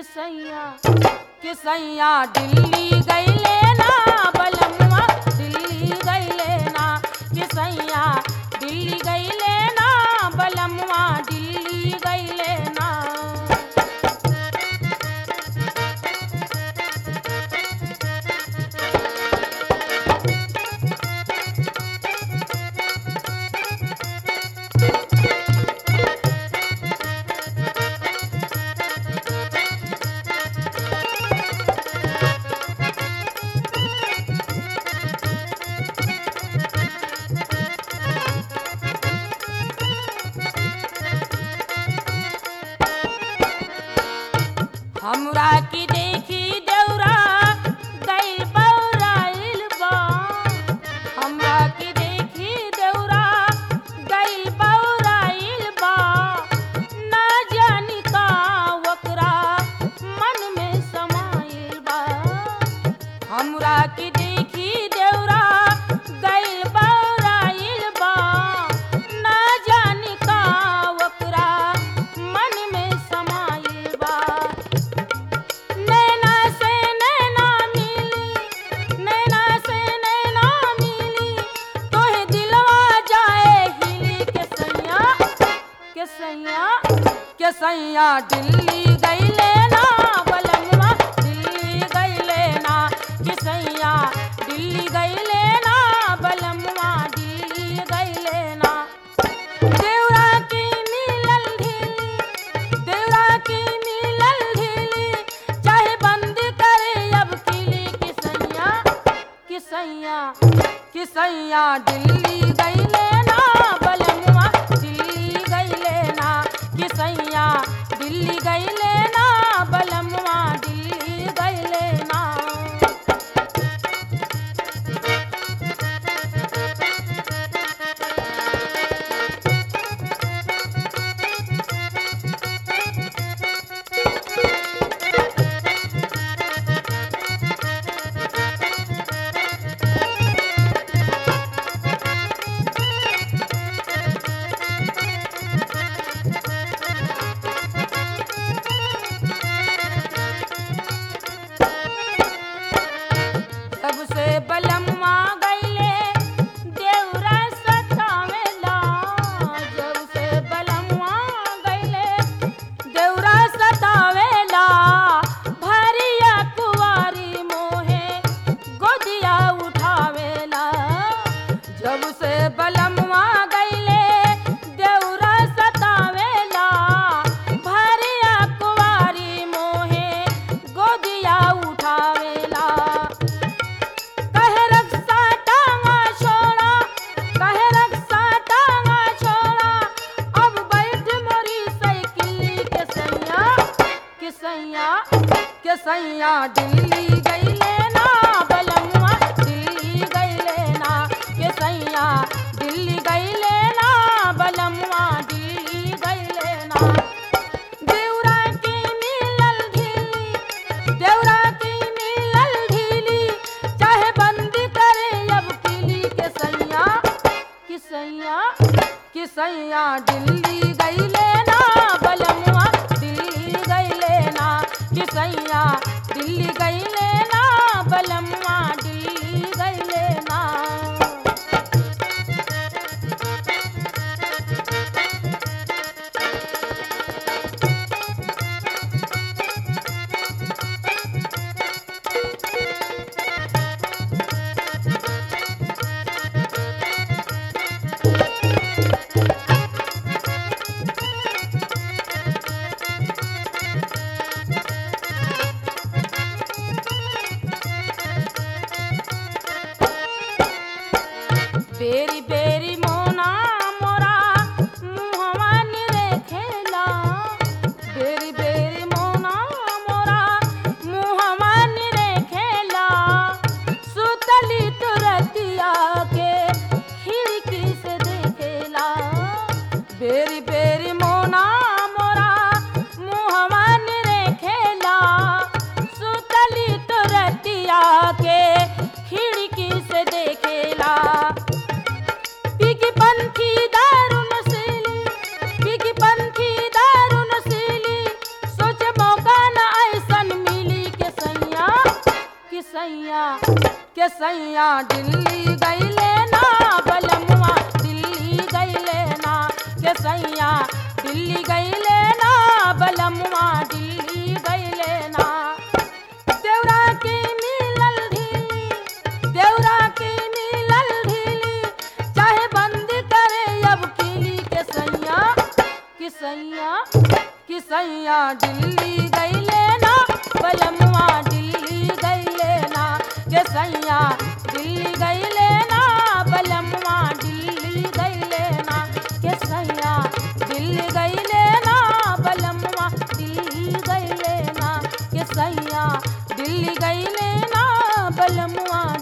किसैया किसैया दिल्ली गईले ना बलमुआ दिल्ली गईले ना किसैया दिल्ली गईले ना बलमुआ दिल्ली गईले ना हमरा की देखी देवरा गइल बौराइल बा हमरा की देखी देवरा गइल बौराइल बा ना जानी का ओकरा मन में समाइल बा हमरा की देखी देवरा गइल बौराइल बा ना जानी का ओकरा मन में समाइल बा नैना से नैना मिली नैना से नैना मिली तोहे दिलवा जाए हिली के सैया के सैया के सैया दिल्ली गईले ना बलमुआ दिल्ली गईले ना के सैया दिल्ली गईले ना बलमुआ दिल्ली गईले ना देवरा की मिलल ढीली देवरा की मिलल ढीली चाहे बंद करे अब किली किसैया किसैया किसैया दिल्ली गईले ना बलमुआ दिल्ली गईले ना किसैया दिल्ली गईले ना बलमुआ दिल्ली गईले ना सबसे बलम्मा गईले देवरा सतावेला जब से बलम्मा गईले देवरा सतावेला भरिया कुवारी मोहे गोदिया उठावेला जब से बलम्मा गईले देवरा सतावेला भरिया कुवारी मोहे गोदिया उठावेला कहे रक्षा टांगा छोड़ा कहे रक्षा टांगा छोड़ा अब बैठ मोरी साइकिल के सैया के सैया के सैया दिल्ली गईले ना बलमुआ दिल्ली गईले ना के सैया दिल्ली गईले ना बलमुआ दिल्ली गईले ना देवरा की मिलल ढीली देवरा की मिलल ढीली चाहे बंद करे अब किली के सैया कि सैया कि सैया दिल्ली गईले ना बलमुआ दिल्ली गईले ना कि सैया दिल्ली गईले ना बलमुआ दिल्ली गईले ना के सैया दिल्ली गईले ना बलमुआ दिल्ली गईले ना के सैया दिल्ली गईले ना बलमुआ दिल्ली गईले ना देवरा की मिलल ढीली देवरा की मिलल ढीली चाहे बंद करे अब किली के सैया कि सैया कि सैया दिल्ली गईले ना बलमुआ दिल्ली गईले ना के सैया दिल्ली गईले ना बलमुआ दिल्ली गईले ना के सैया दिल्ली गईले ना बलमुआ दिल्ली गईले ना के सैया दिल्ली गईले ना बलमुआ